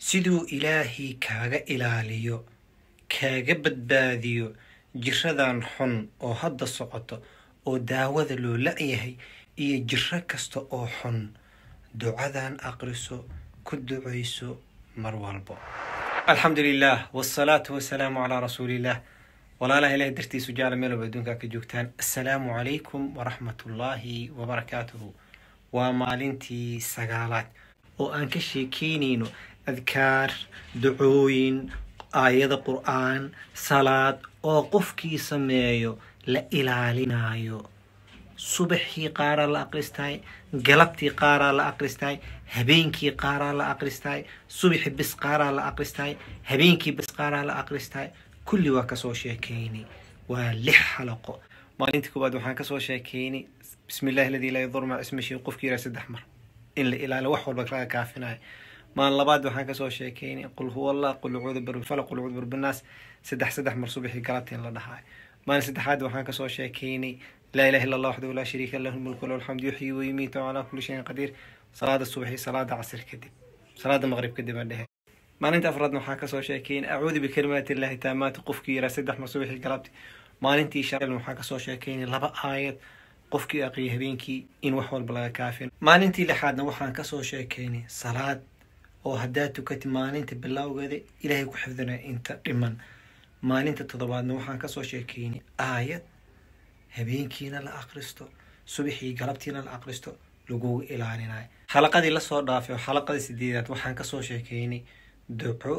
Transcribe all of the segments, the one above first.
siduu ilaahay kaaga ilaaliyo kaaga badbaadiyo jiradan xun oo hadda socoto oo daawada loo la-yahay iyo jiro kasta oo xun ducadan aqriso ku ducayso mar walbo alxamdu lilah wsalaatu wasalaamu calaa rasuuliillah walaalaha ilaah dartiisu jecla meel walba adduunkaa ka joogtaan assalaamu calaykum waraxmat ullaahi wabarakaatuhu waa maalintii sagaalaad oo aan ka sheekeynayno adkaar ducooyin aayada qur-aan salaad oo qofkii sameeyo la ilaalinayo subaxii qaaraa la aqristaay galabtii qaaraa la aqristaay habeenkii qaaraa la aqristaay subaxi bis qaaraa la aqristaay habeenkii bis qaaraa la aqristaay kulli waa kasoo sheekeynay waa lix xalaqo maalintii koowaad waxaan kasoo sheekeynay bismi illahi aladii laa yadur maca ismihi qofkii yiraa saddex mar in la ilaaliyo wax walba laga kaafinayo maalin labaad waxaan kasoo sheekeynay qul huwa allah qul ucuudu birfalaq qul ucuudu birbinaas saddex saddex mar subaxii galabtii in la dhahayo maalin saddexaad waxaan kasoo sheekeynay laa ilaha illa allah waxdahu laa shariika lahu lmulku lahu alxamdu yuxyi wayumiitu calaa kulli shayin qadiir salaada subaxi salaada casir kadib salaada maqrib kadib aan dhehe maalinta afraadna waxaan kasoo sheekeynay acuudu bikalimaati illahi taamaati qofkii yiraa saddex mar subaxii galabtii maalintii shalna waxaan kasoo sheekeynay laba aayad qofkii aqriya habeenkii in wax walba laga kaafin maalintii lixaadna waxaan kasoo sheekeynay salaad oo haddaad tukatid maalinta bilowgeeda ilaahay ku xifdinaya inta dhiman maalinta toddobaadna waxaan kasoo sheekeynay aayad habeenkiina la aqristo subaxii galabtiina la aqristo lagugu ilaalinayo xalaqadii lasoo dhaafay oo xalaqadii sideedaad waxaan kasoo sheekeynay duco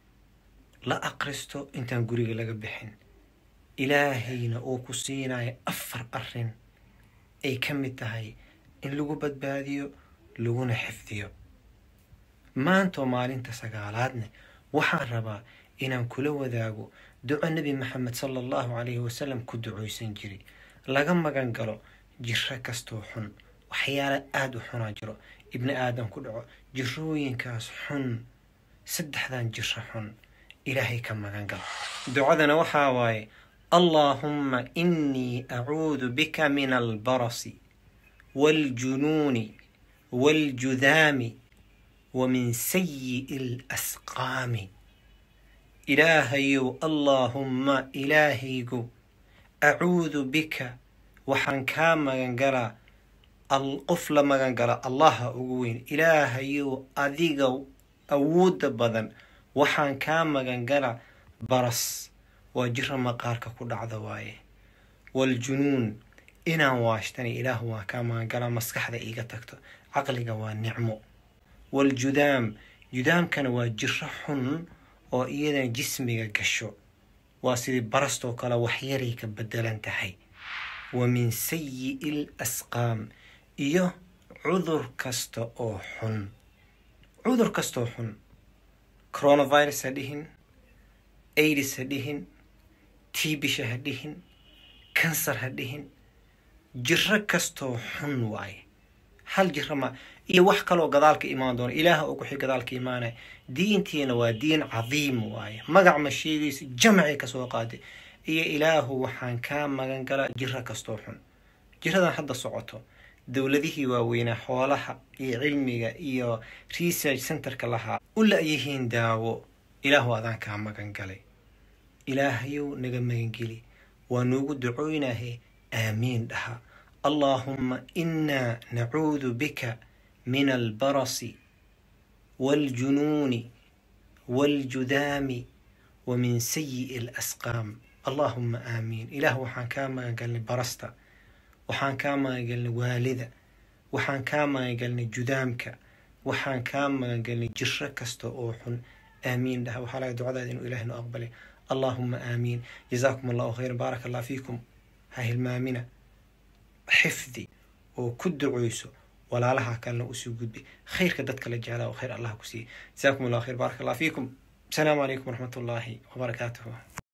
la aqristo intaan guriga laga bixin ilaahayna uu ku siinayo afar arin ay ka mid tahay in lagu badbaadiyo laguna xifdiyo maantoo maalinta sagaalaadne waxaan rabaa inaan kula wadaago duco nebi maxamed sala allahu calayhi wasalam ku ducoysan jiray laga magan galo jiro kastoo xun waxyaala aada u xunaa jiro ibni aadam ku dhaco jirooyinkaas xun saddexdan jiro xun ilaahay ka magan galo ducadana waxaa waaye allaahumma innii acuudu bika min albarasi waaljunuuni waaljudaami wa min sayi'i alasqaami ilaahayow allaahumma ilaahaygu acuudu bika waxaan kaa magan galaa qof la magan gala allaha ugu weyn ilaahayow adiga awoodda badan waxaan kaa magan galaa baras waa jiro maqaarka ku dhacda waaye waaljunuun inaan waashtana ilaahu waa kaa magan galaa maskaxda iiga tagto caqliga waa nicmo waaljudaam judaamkana waa jiro xun oo iyadana jismiga gasho waa sidii barastoo kale waxyaray ka bedelan tahay wa min sayi'i l asqaam iyo cudur kasta oo xun cudur kastaoo xun coronavirus ha dhihin aidis ha dhihin tiibisha ha dhihin kansar ha dhihin jiro kastoo xun waaye hal jiro ma iyo wax kaloo gadaalka imaan doona ilaaha oo kuxi gadaalka imaanaya diintiina waa diin cadiim waaye magac ma sheegaysa jamcay kasoo qaaday iyo ilaahu waxaan kaa magan galaa jiro kastoo xun jiradan hadda socoto dowladihii waaweynaa xoolaha iyo cilmiga iyo research centerka lahaa u la-yihiin daawo ilaahu adaan kaa magan galay ilaahayow naga magangeli waa noogu ducooynahe aamiin dhaha allaahumma innaa nacuudu bika min albarasi waaljunuuni waaljudaami wa min sayi'i alasqaam allaahumma aamiin ilaah waxaan kaa magangalnay barasta waxaan kaa magangalnay waalida waxaan kaa magangalnay judaamka waxaan kaa magangalnay jiro kasta oo xun aamiin dhaha waxaa laga ducadaada inuu ilaah noo aqbalay allaahumma aamiin jazaakum allahu khayran baaraka allah fiikum ha hilmaamina xifdi oo ku duceyso walaalaha kalena usii gudbi khayrka dadka la jeclaa oo khayr allah ku siiye jazaakum allah khayr baaraka allah fiikum asalaamu calaykum waraxmat ullaahi wabarakaatuhu